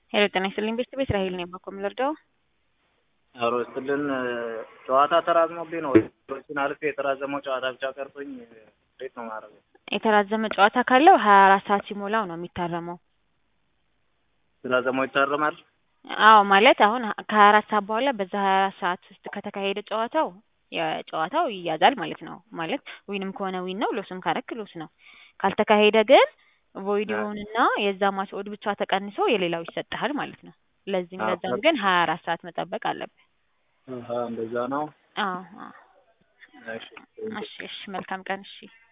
ሄሎ ጤና ይስጥልኝ ቤስት ቤት ራሄል ነኝ። ባኮ የምልርዳው አሮ ስትልን ጨዋታ ተራዝሞብኝ ነው ችን አልፌ የተራዘመው ጨዋታ ብቻ ቀርቶኝ እንዴት ነው ማድረገው? የተራዘመ ጨዋታ ካለው ሀያ አራት ሰዓት ሲሞላው ነው የሚታረመው። ተራዘመው ይታረማል። አዎ ማለት አሁን ከሀያ አራት ሰዓት በኋላ በዛ ሀያ አራት ሰዓት ውስጥ ከተካሄደ ጨዋታው የጨዋታው ይያዛል ማለት ነው። ማለት ዊንም ከሆነ ዊን ነው፣ ሎስም ካረክ ሎስ ነው። ካልተካሄደ ግን ቮይድ ይሆንና የዛ ማች ኦድ ብቻ ተቀንሶ የሌላው ይሰጥሃል ማለት ነው። ለዚህም አዎ፣ ለዛም ግን ሀያ አራት ሰዓት መጠበቅ አለብህ። አሀ፣ እንደዛ ነው። አዎ አዎ። እሺ እሺ እሺ፣ መልካም ቀን። እሺ